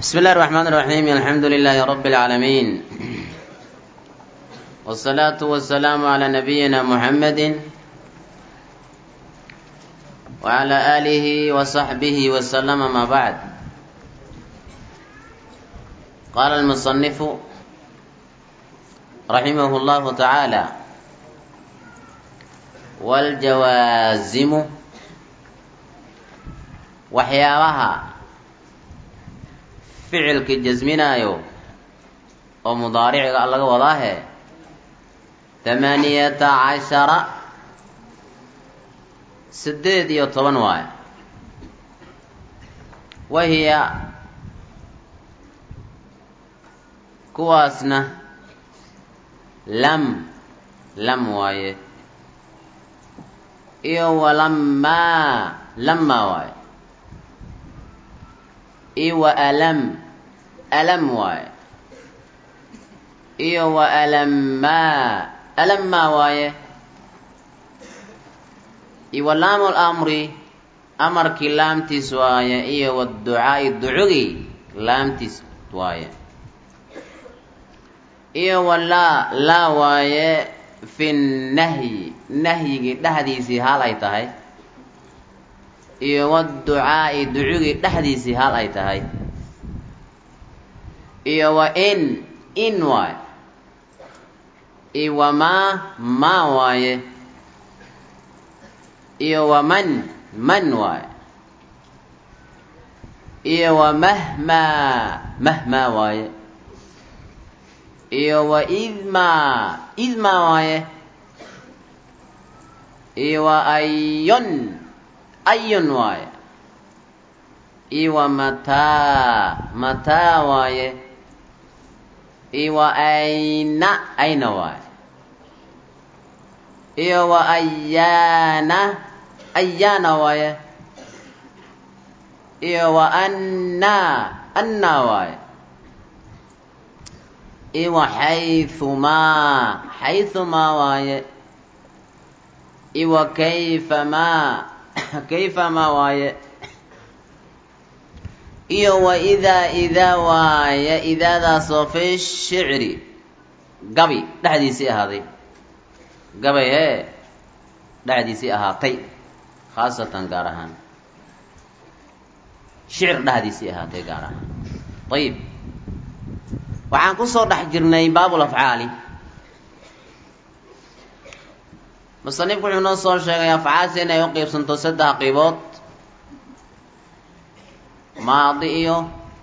بسم الله الرحمن الرحيم الحمد لله رب العالمين والصلاة والسلام على نبينا محمد وعلى آله وصحبه وسلم ما بعد قال المصنف رحمه الله تعالى والجوازم waxyaabaha ficilka jasminaayo oo mudaariciga laga wadaahe tamaaniyata cashara siddeed iyo toban waayo wahiya kuwaasna lam lam waaye iyo walamaa lamaa waaye iyo wa alam alam waaye iyo wa alammaa alammaa waaye iyo wa laamu lamri amarkii laamtiis waaye iyo waducaa'i ducugii laamtiis waaye iyo wa laa laa waaye fi nahyi nahyigii dhexdiisii hal ay tahay iyo waducaa'i ducugii dhexdiisii hal ay tahay iyo wa in in waaye iyo wa maa maa waaye iyo wa man man waaye iyo wa mahmaa mahmaa waaye iyo wa idmaa idmaa waaye iyo wa ayon ayun waaye iyo wa mataa mataa waaye iyo wa ayna ayna waaye iyo wa ayaana ayaana waaye iyo wa annaa annaa waaye iyo wa xaythumaa xaythumaa waaye iyo wa kayfamaa kayfamaa waaye iyo wa idaa idaa waaye idaadaasoo fi shicri gabi dhexdiisii ahaaday gabay hee dhexdiisii ahaatay khaasatan gaar ahaan shicir dhexdiisii ahaatay gaar ahaan ayib waxaan kusoo dhex jirnay baabul afcaali musanifku wuxuu noo soo sheegay afcaasha inay u qiibsanto saddex qiibood maadi iyo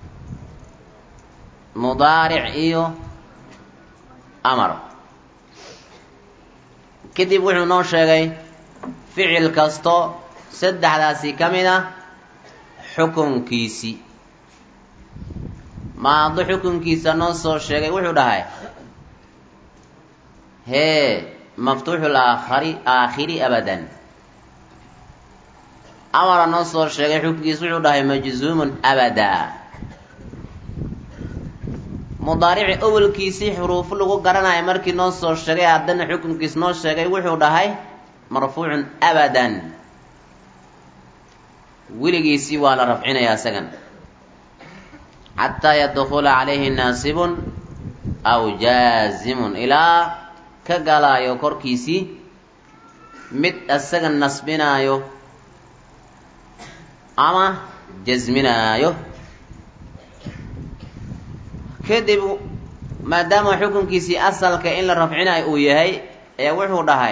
mudaaric iyo amar kadib wuxuu noo sheegay ficil kasto saddexdaasi ka mid ah xukunkiisii maadi xukunkiisa noo soo sheegay wuxuu dhahay hee maftuuxu aakhari aakhiri abadan amara noo soo sheegay xukunkiis wuxuu dhahay majzuumun abadaa mudaarici awelkiisii xuruufo lagu garanayo markii noo soo sheegay haddana xukunkiis noo sheegay wuxuu dhahay marfuucun abadan weligiisii waa la rafcinayaa isagan xataa yadkula calayhi naasibun aw jaazimun ilaa ka galaayo korkiisii mid isaga nasbinaayo ama jasminaayo kadib maadaama xukunkiisii asalka in la rafcinayo uu yahay ayaa wuxuu dhahay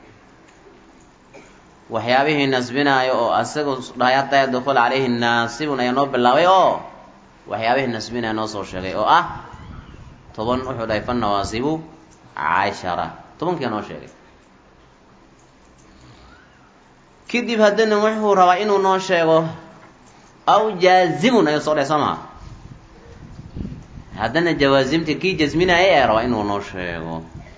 waxyaabihii nasbinaayo oo isagu dhahay hataa yadkula calayhi naasibun ayaa noo bilaabay oo waxyaabihii nasbinaya noo soo sheegay oo ah toban wuxuu dhahay fannawaasibu cashara tobankia noo sheegay kadib haddana wuxuu rabaa inuu noo sheego aw jaazimun ayuu soo dhahay soo maha haddana jawaasimta kii jasminaya ayaa rabaa inuu noo sheego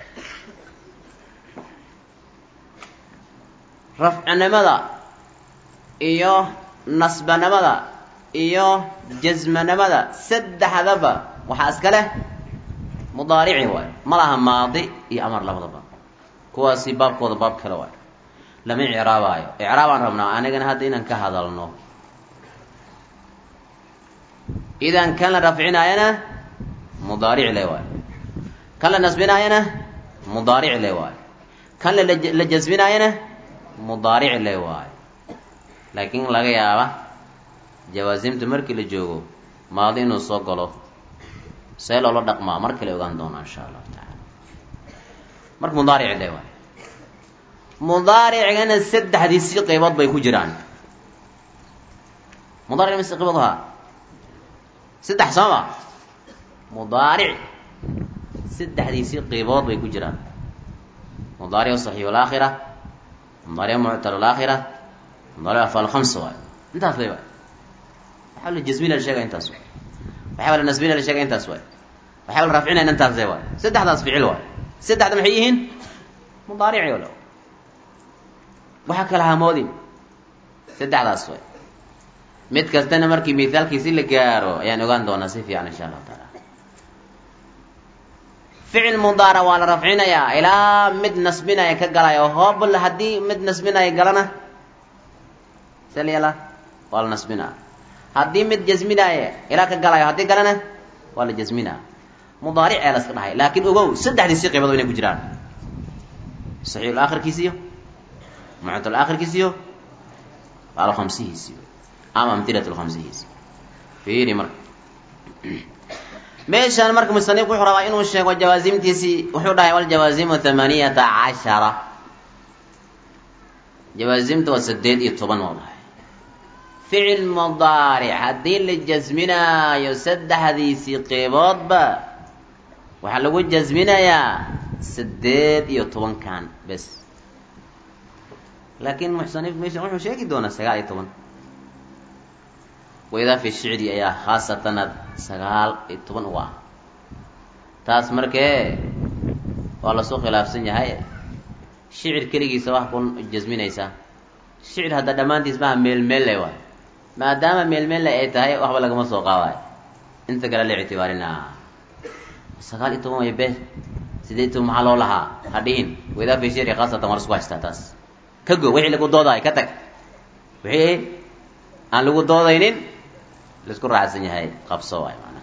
rafcinimada iyo nasbanimada iyo jasmanimada saddexdaba waxaa iska leh mudaarici waayo ma laha maadi iyo amar labadaba kuwaasi baabkooda baab kale waayo lama icraabaayo icraabaan rabnaa anigana hadda inaan ka hadalno idan kan la rafcinaayana mudaaric le waayo kan la nasbinaayana mudaaric le waayo kan la jasbinaayana mudaaric le waayo laakiin laga yaaba jawaasimta markii la joogo maadi inuu soo galo see loola dhaqmaa mar kale ogaan doona insha allahu tacaala marka mudaaric le waayo mudaaricgana saddexdiisii qaybood bay ku jiraan mudaaric mise qaybood ahaa saddex sooma mudaaric saddexdiisii qaybood bay ku jiraan mudaaric saxiix alaakhira mudaaric muctal alaakhira mudaaric afaal khamsa waayo intaas lay waay waxaa la jasmina la sheegaya intaas waay waxaa la nasbina la sheegaya intaas waay waxaa la rafcinayna intaas le waay saddexdaas ficil waay saddexda maxay yihiin mudaarici wala waxaa kala hamoodin saddexdaas way mid kastana markii mithaalkiisi la gaaro ayaan ogaan doonaa si fiican insha allahu taala ficil mudaara waa la rafcinayaa ilaa mid nasbinaya ka galaya oo hoobl haddii mid nasbinaya galana salyala waa la nasbinaa haddii mid jasminaya ilaa ka galayo haddii galana waa la jasminaa mudaaric ee la iska dhahay laakiin ogow saddexdiisii qaybood inay ku jiraan saxiixul aakhirkiisiyo muctal aakhirkiisiyo alkhamsihiisiyo ama amhilat lkhamsihiisi fiiri marka meeshaan marka musanifku wuxuu rabaa inuu sheego jawaasimtiisii wuxuu dhahay waljawaasimu thamaniyata cashara jawaasimta waa saddeed iyo toban oo dhahay ficil mudaaric haddii la jasminaayo saddexdiisii qeyboodba waxaa lagu jasminayaa saddeed iyo tobankan bes laakiin muxsanif meeshan wuxuu sheegi doonaa sagaal iyo toban waidaa fi shicri ayaa khaasatana sagaal iyo toban uga ah taas markee waa lasoo khilaafsan yahay shicir keligiisa wax ku jasminaysaa shicir hadda dhammaantiis maha meelmeelle waay maadaama meelmeelle ay tahay waxba lagama soo qaadayo inta kale la ictibaarinaa sagaal iyo toban way be sideed toban maxaa loo lahaa ha dhihin waidaa fi shicri khaasatan waa lasku haystaa taas ka go wixii lagu doodayo ka tag wixii aan lagu doodaynin laisku raacsan yahay qabso waay maanaa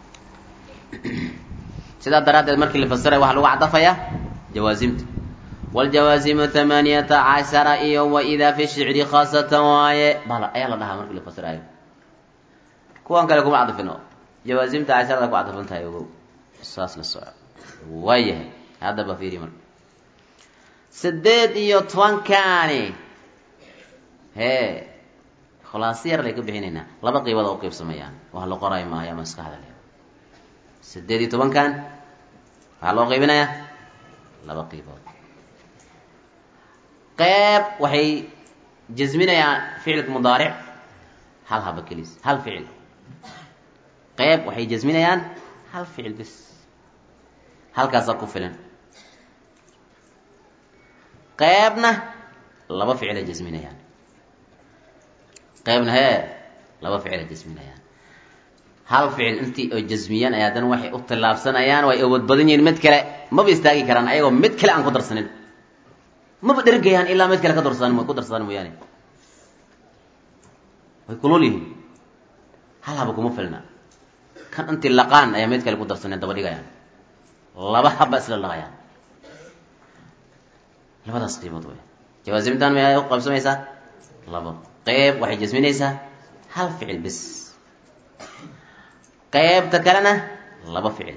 sidaa daraaddeed markii la fasiray waxaa lagu caddafayaa jawaasimta wاljawaasimu hamaaniyata cashara iyo waidaa fi shicri khaasatan waaye bal ayaa la dhahaa markii la fasirayo kuwan kale kuma cadafino jawaasimta casharada ku cadafan tahay ogow saas la soco waayahay haddaba fiiri marka sideed iyo tobankaani hee khulaasi yar lay ka bixinaynaa laba qiibood oo uqiibsamayaan wax la qorayo maayo maskaxda le sideed iyo tobankan waxaa loo qiibinayaa laba qiibood qeyb waxay jasminayaan ficilka mudaaric hal haba kelis hal ficil qeyb waxay jasminayaan hal ficil bis halkaasaa ku filan qeybna laba ficilay jasminayaan qeybna hee laba ficilay jasminayaan hal ficil intii oo jasmiyaan ay haddana waxay u tillaabsanayaan way awood badan yihiin mid kale maba istaagi karaan ayagoo mid kale aan ku darsanin maba dhergayaan ilaa mid kale ka darsadaan ku darsadaan mooyaane way kulul yihiin hal haba kuma filna kan intii laqaan ayaa mid kale ku darsaneen daba dhigayaan laba haba isla laqayaan labadaas qiibood wey jawaasimtan may u qaybsamaysaa labo qeyb waxay jasminaysaa hal ficil bis qeybta kalena laba ficil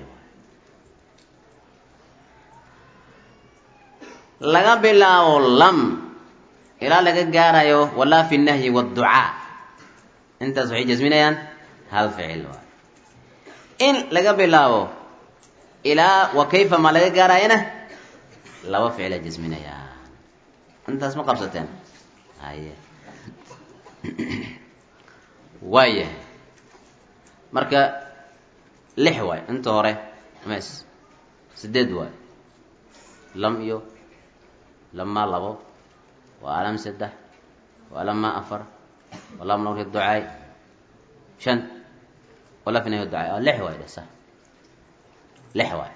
laga bilaabo lam ilaa laga gaarayo walaa fi nahyi wاdducaa intaas waxay jasminayaan hal ficil waay in laga bilaabo ilaa wa kayfa ma laga gaarayana laba ficila jasminayaa intaas ma qabsateen haye waayahay marka lix waay inta hore mes sideed waay lam iyo lamaa labo waa alam saddex waa lamaa afar waa lam nawri ducaay shan wala finahi ducaay waa lix waay dhesa lix waay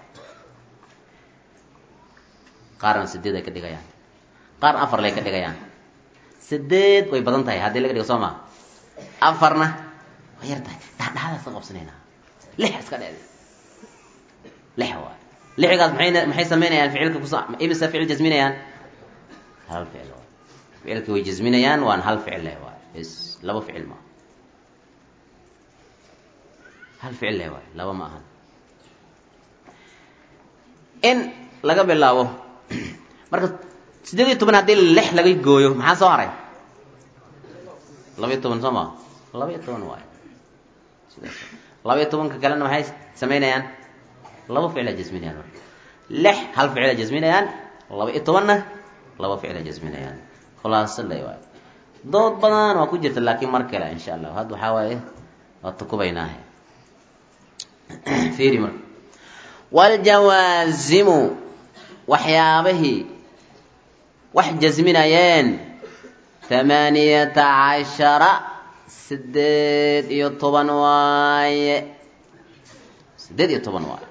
qaarna sideed ay ka dhigayaan qaarna afar lay ka dhigayaan sideed way badan tahay haddii laga dhigo soo maa afarna way yar tahay dhexdhexaad dhexdaas ka qabsanaynaa lix iska dheede lix waay lixigaas maxay maxay samaynayaan ficilka kus imisa ficil jasminayaan hal ficil waay ficilka way jasminayaan waan hal ficil leh waay is laba ficil maaha hal ficil leh waay laba ma ahan in laga bilaabo marka siddeed iyo toban haddii lix laga gooyo maxaa soo haray laba-iyo toban soo maa laba-iyo toban waay sidaas laba-iyo tobanka kalena maxay samaynayaan laba ficila jasminayaan marka lix hal ficila jasminayaan laba-iyo tobanna laba ficila jasminayaan khulaaso le waay dood badan waa ku jirta laakiin mar kale insha allah hadda waxaa waaye waa tukubaynaahe fiiri marka waaljawaasimu waxyaabihii wax jasminayeen thamaaniyata cashara siddeed iyo toban waaye siddeed iyo toban waaye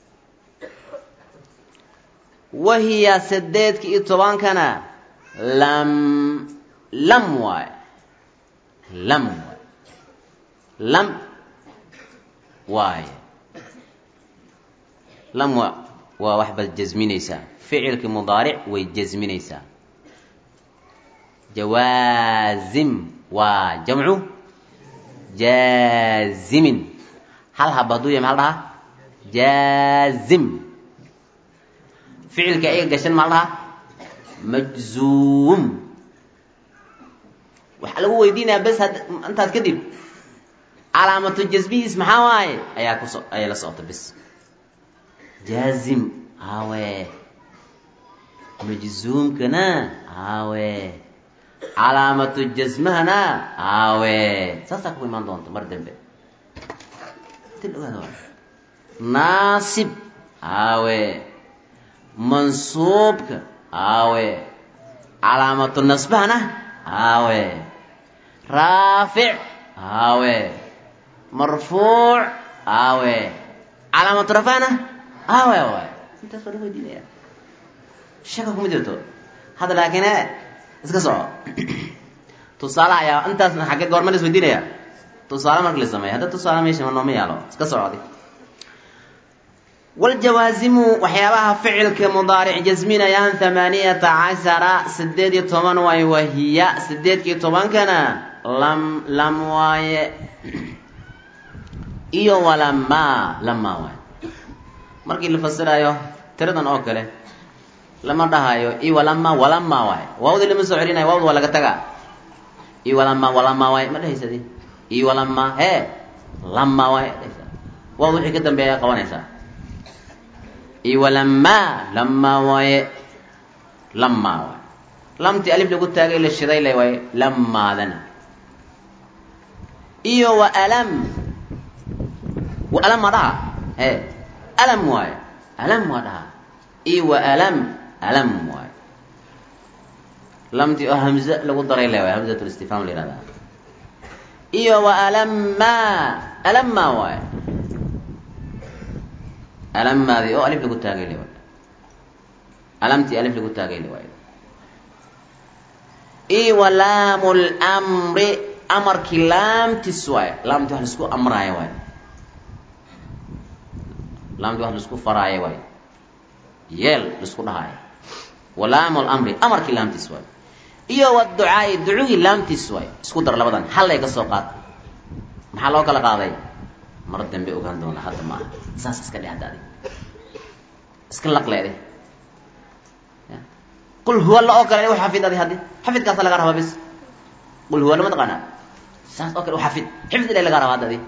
wahiya sideedka iyo tobankana lam lam waaye lam waaye lam waaye lam wa waa waxbaad jasminaysaa ficilki mudaaric way jasminaysaa jawaazim waa jamcu jaazimin hal haba hadduu yahay maxaa la dhahaa jaazim ficilka iga gashan maa la dhahaa majzuum waxaa lagu weydiinayaa bes had intaas kadib calaamatu jasmihiis maxaa waaye ayaa kuso ayaa la socota bes jaazim awe majzuumkana awe calaamatu jasmahana awe saasaa ku imaan doonta mar dambe naasib awe mansuubka awe calaamatu nasbahana awe raafic awe marfuuc awe calaamatu rafana awe waay intaas waa la weydiinaya shaka kuma jirto hadda laakiin e iska soco tusaale ayaa intaas xagge goorma la isweydiinaya tusaale marka la sameeya hadda tusaale meesha nooma yaalo iska socodi waljawaasimu waxyaabaha ficilka mudaaric jasminayaan thamaaniyata cashara sideed iyo toban waaye wahiya sideedkiiyo tobankana lam lam waaye iyo walamaa lamaa waaye markii la fasirayo tiradan oo kale lama dhahayo i walama walama waaye waawdi lama soo celinayo waawda waa laga tagaa i walama walama waaye ma dhahaysadi i walama hee lama waaye dhahaysa waawda wixii ka dambeeya qabanaysaa i walama lama waaye lama waaye lamtii alif lagu taagay la shiday le waaye lamaadana iyo wa alam wa alam ma dhaha hee alam waaye alam waa dhaha i wa alam alam waaye lamtii oo hamze lagu daray le waay hamzat listifham la yihahdaa iyo wa alama alama waaye alamaadii oo alif lagu taagay le waay alamtii alif lagu taagay le waaye i wa laamu lmri amarkii laamtis waaye laamtii wax laisku amraayo waaye laamtii wax laisku faraayo waaye yeel laisku dhahaayo walaamu lamri amarkii laamtiis waayo iyo waducaai ducugii laamtiis waayo isku dar labadan hallay ka soo qaad maxaa loo kala qaaday mar dambe ogaan doona hadda maaha saas iska dhe hadda adig iska laqleede qul huwa la oo kale u xafid adi haddi xafidkaasa laga rabaa bis qul huwa lama taqaanaa saas oo kale u xafid xifd ile laga rabaa hadda adi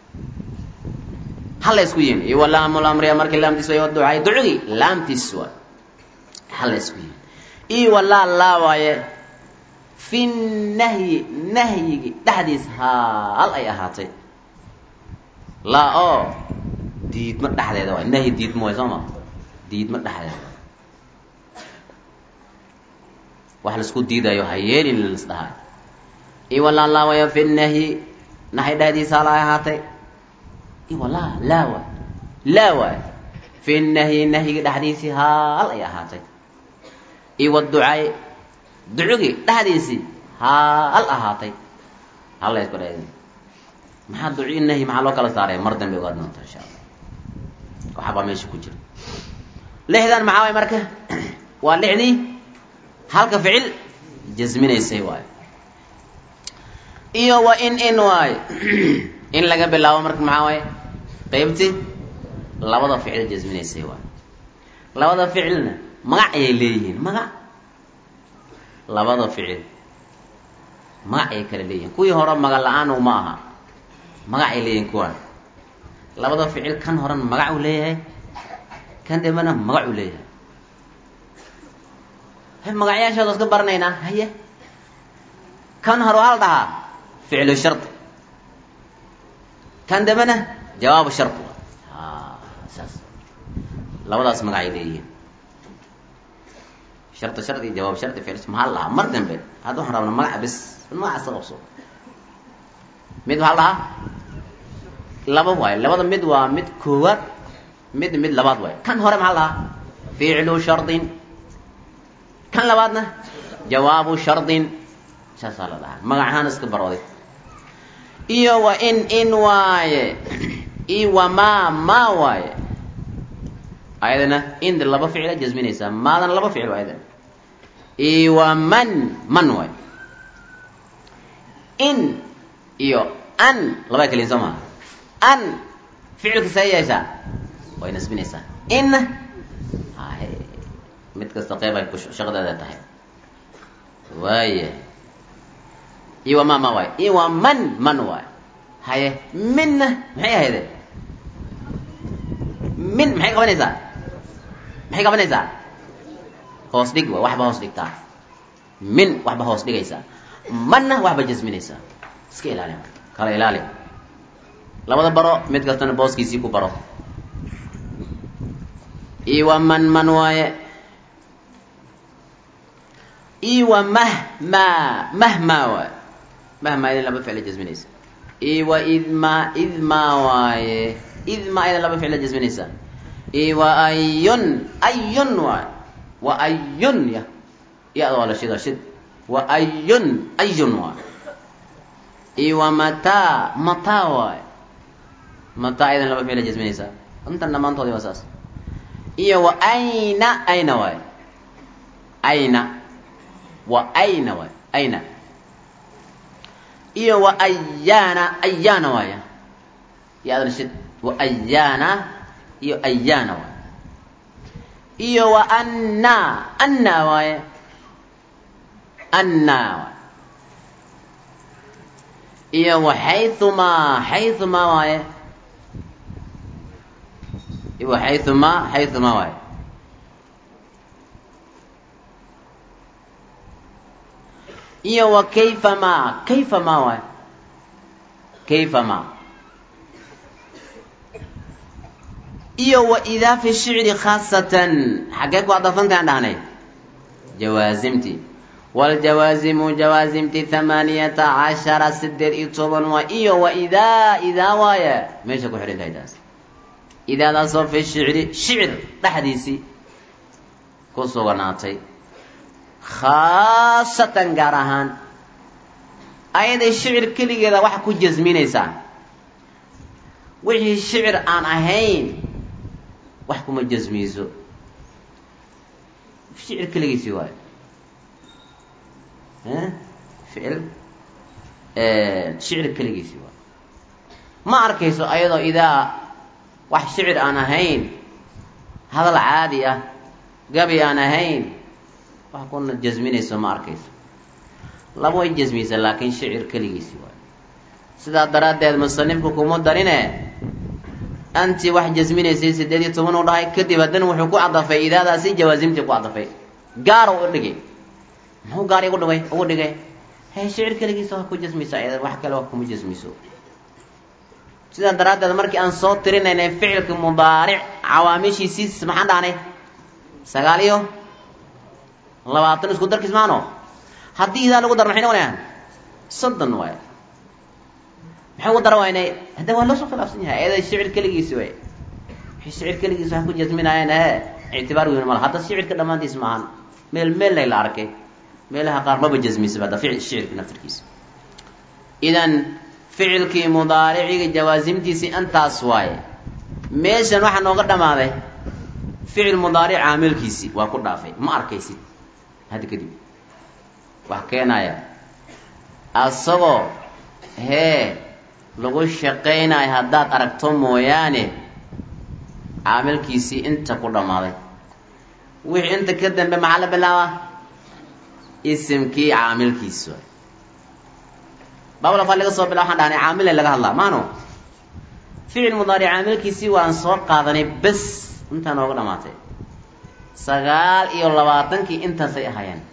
halla isku yihin iyo walaamu lamri markii laamtiis waayo waducaai ducugii laamtiis waayo halla isku yihin iyo walaa laa waaye fi nahyi nahyigi dhexdiis haal ay ahaatay laa oo diidma dhexdeeda waay nahyi diidma waay soo ma diidma dhexdeeda wax laisku diidayo ha yeelin las dhahay iyo walaa laa waayo fi nahyi nahyi dhexdiis haal ay ahaatay iyo walaa laa waay laa waay fi nahyi nahyiga dhexdiisii haal ay ahaatay iyo waducaay ducugii dhexdiisii haal ahaatay halla isku dha maxaa duci nahyi maxaa loo kala saaray mar dambe ogaad doonta insha allah waxbaa meesha ku jira lixdan maxaa waay marka waa lixdii halka ficil jasminaysay waayo iyo wa in in waayo in laga bilaabo marka maxaa waaye qeybtii labada ficil jasminaysay waayo labada ficilna magac ayay leeyihiin magac labada ficil magac ayay kala leeyihiin kuwii hore magac la-aan uma aha magac ay leeyihiin kuwaan labada ficil kan horena magac uu leeyahay kan dambena magac uu leeyahay hay magacyaashooda iska baranaynaa haye kan hore waxaa la dhahaa ficlu shardi kan dambena jawaabu shardi saas labadaas magacay leeyihiin shardi shardi iyo jawaab shardi ficil maxaa la dhahaa mar dambe hadda waxaan rabnaa magaca bis magacaas ka qabso mid waxaa la dhahaa laba waayo labada mid waa mid koowaad mid mid labaad waayo kan hore maxaa la dhahaa ficlu shardin kan labaadna jawaabu shardin saasaa la dhahaa magacahaan iska barooday iyo wa in in waaye iyo wa maa maa waaye ayadana inda laba ficila jasminaysaa maadana laba ficil ayadana iyo wa man man waaye in iyo an labaa keliya soo maha an ficilka see yeeshaa way nasbinaysaa inna hahe mid kasta qeyb ay shaqadeeda tahay waaya iyo wa ma ma waay iyo wa man man waay haye minna maxay ahayde min maxay qabanaysaa maxay qabanaysaa hoos dhig waay waxba hoos dhigtaa min waxba hoos dhigaysaa manna waxba jasminaysaa iska ilaali kala ilaali labada baro mid kastana booskiisii ku baro iyo wa man man waaye iyo wa mahmaa mahmaa waaye mahmaa idan laba ficla jasminaysa iyo wa idmaa idmaa waaye idmaa idan laba ficla jasminaysa iyo wa ayun ayun waaye wa ayun ya ya waa la shida shid wa ayun ayun waaye iyo wa mataa mataa waaye mataa idan laba ficla jasminaysa intan dhammaantoodi waa saas iyo wa ayna ayna waaye ayna wa ayna waay ayna iyo wa ayaana ayaana waaya iyo adana shid wa ayaana iyo ayaana waay iyo wa anna anna waaye anna waay iyo wa xayumaa xayumaa waaye iyo wa xayumaa xayumaa waaye iyo wa kayfa ma kayfa ma waay kayfa ma iyo wa idaa fi shicri khaasatan xaggee ku adafantay aan dhahnay jawaasimti waljawaazimu jawaasimti hamaaniyata cashara sideed iyo toban waa iyo wa idaa idaa waaya meesha ku xidhan tahay taas idaadaasoo fi shicri shicr dhexdiisii ku suganaatay khaasatan gaar ahaan ayaday shicir keligeeda waxa ku jasminaysaa wixii shicir aan ahayn wax kuma jasmiyso shicir keligiisii waayo ficil shicir keligiisii waayo ma arkayso ayadoo idaa wax shicir aan ahayn hadal caadi ah gabi aan ahayn wax kuna jasminayso ma arkayso laba way jasmiysa laakiin shicir keligiisi waayo sidaa daraaddeed musanifku kuma darine anti wax jasminaysay sideed iyo toban u dhahay kadib haddana wuxuu ku cadafay idaadaasi jawaasimtii ku cadafay gaaro u dhigay muxuu gaar igu dhigay ugu dhigay he shicir keligiisa waa ku jasmiysa ayada wax kale wax kuma jasmiso sidaa daraaddeed markii aan soo tirinaynay ficilka mudaaric cawaamishiisiis maxaan dhahnay sagaal iyo labaatan isku darkiis maano haddii idaa lagu daro maxay noqonayaan soddon waay maxay ugu dara waynay hadda waa loo soo khilaafsan yahay eeday shicir keligiisi way wixii shicir keligiisi wax ku jasminaayeen ee ictibaar weyn mala hadda shicirka dhammaantiis maahan meel meel lay la arkay meelaha qaar maba jasmisaba hadda ficil shicirka naftirkiisa idan ficilkii mudaariciga jawaasimtiisii intaas waaye meeshan waxaa nooga dhammaaday ficil mudaaric caamilkiisii waa ku dhaafay ma arkaysid hadda kadib wax keenaya asagoo hee lagu shaqaynayo haddaad aragto mooyaane caamilkiisii inta ku dhammaaday wixii inta ka dambe maxaa la bilaabaa isimkii caamilkiisi waay baablafa laga soo bila waxaan dhahnay caamile laga hadlaa maano ficil mudaaric caamilkiisii waan soo qaadanay bes intaa nooga dhamaatay sagaal iyo labaatankii intaasay ahaayeen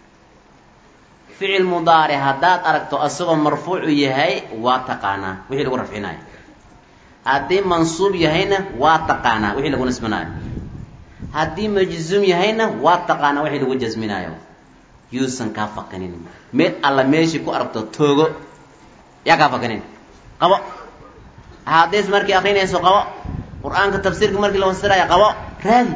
ficil mudaaric haddaad aragto asagoo marfuucu yahay waa taqaanaa wixii lagu rafcinayo haddii mansuub yahayna waa taqaanaa wixii lagu nisbinayo haddii majzuum yahayna waa taqaanaa wixii lagu jasminayo yuusan kaa faqinin meel alla meeshii ku aragto toogo yaa kaa faqinin qabo axaadiis markii akrinayso qabo qur-aanka tafsiirka markii la fasiraya qabo raadi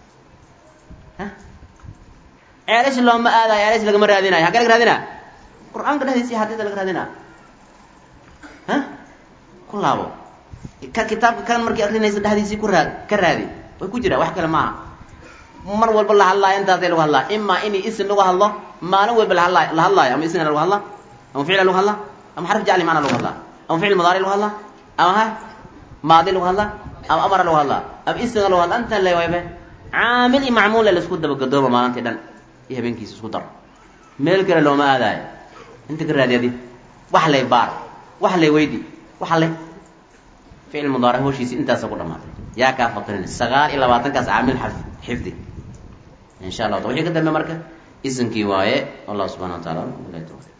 ceelash looma aadayo ceelash lagama raadinayo hagee laga raadina qur-aanka dhexdiisi xadiida laga raadina ha ku laabo ka kitaabka kan markii akrinaysa dhexdiisii ku raad ka raadi way ku jiraa wax kale maaha mar walba la hadlaayo intaasay lagu hadlaa imaa in isim lagu hadlo maalin walba lahadlaayo la hadlaayo ama ismina lagu hadla ama ficla lagu hadla ama xarf jacli maana lagu hadlaa ama ficil mudaari lagu hadla ama ha maadi lagu hadla ama amara lagu hadla ama ismiga lagu hadla intan le waybe caamil iyo macmuule la isku dabagadooba maalintii dhan iyo habeenkiisa isku dar meel kale looma aadaayo inta ka raadi adi wax lay baar wax lay weydi wax lay ficil mudaari hawshiisi intaasa ku dhamaatay yaa kaa faqirin sagaal iyo labaatankaas caamil xifdi in sha allah wixii ka dambe marka isimkii waaye wallahu subxana wa taala